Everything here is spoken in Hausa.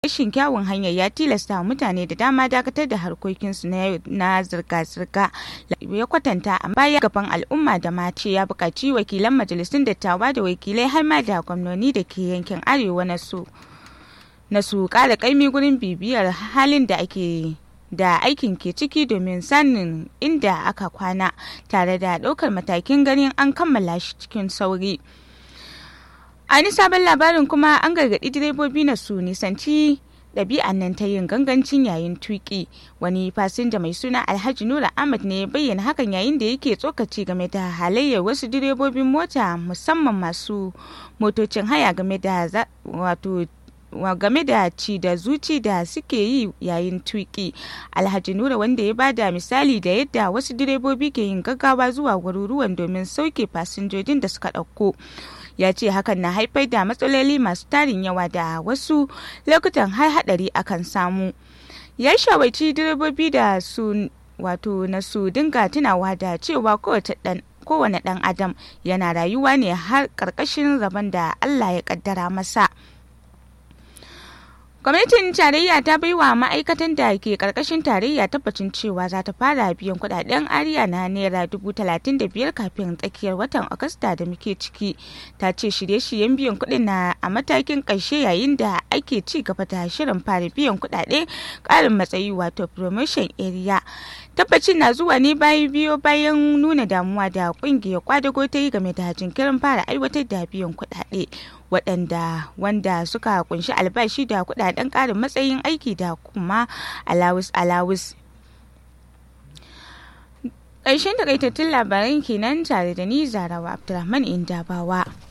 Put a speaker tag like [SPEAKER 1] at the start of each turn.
[SPEAKER 1] rashin kyawun hanyar ya tilasta mutane da dama dakatar da harkokinsu na yau na zirga-zirga ya kwatanta a baya gaban al'umma da mace ya buƙaci wakilan majalisun dattawa da wakilai har ma da gwamnoni da ke yankin arewa na su na su ƙara ƙaimi gurin bibiyar halin da ake da aikin ke ciki domin sanin inda aka kwana tare da ɗaukar matakin ganin an kammala shi cikin sauri. a wani sabon labarin kuma an gargaɗi direbobi na su nisanci ɗabi'an nan ta yin gangancin yayin tuƙi wani fasinja mai suna alhaji nura ahmad ne ya bayyana hakan yayin da yake tsokaci game da halayyar wasu direbobin mota musamman masu motocin haya game da wato game da ci da zuci da suke yi yayin tuki alhaji nura wanda ya bada misali da yadda wasu direbobi ke yin gaggawa zuwa garuruwan domin sauke fasinjojin da suka ɗauko ya ce hakan na haifar da matsaloli masu tarin yawa da wasu lokutan har hadari akan samu ya shawarci direbobi da su wato na su dinga tunawa da cewa kowace dan kowane dan adam yana rayuwa ne har karkashin rabon da allah ya kaddara masa gwamnatin tarayya ta bai wa ma'aikatan da ke karkashin tarayya tabbacin cewa za ta fara biyan kudaden ariya na naira dubu talatin da biyar kafin tsakiyar watan agusta da muke ciki ta ce shirye-shiryen biyan kudin na a matakin ƙarshe yayin da ake ci gaba da shirin fara biyan kudade ƙarin matsayi wato promotion area tabbacin na zuwa ne bayan biyo bayan nuna damuwa da kungiyar kwadago ta yi game da jinkirin fara aiwatar da biyan kudade waɗanda wanda suka kunshi albashi da kudaden ƙarin matsayin aiki da kuma alawus alawus ƙarshen takaitattun labaran kenan tare da ni zarawa abdulrahman indabawa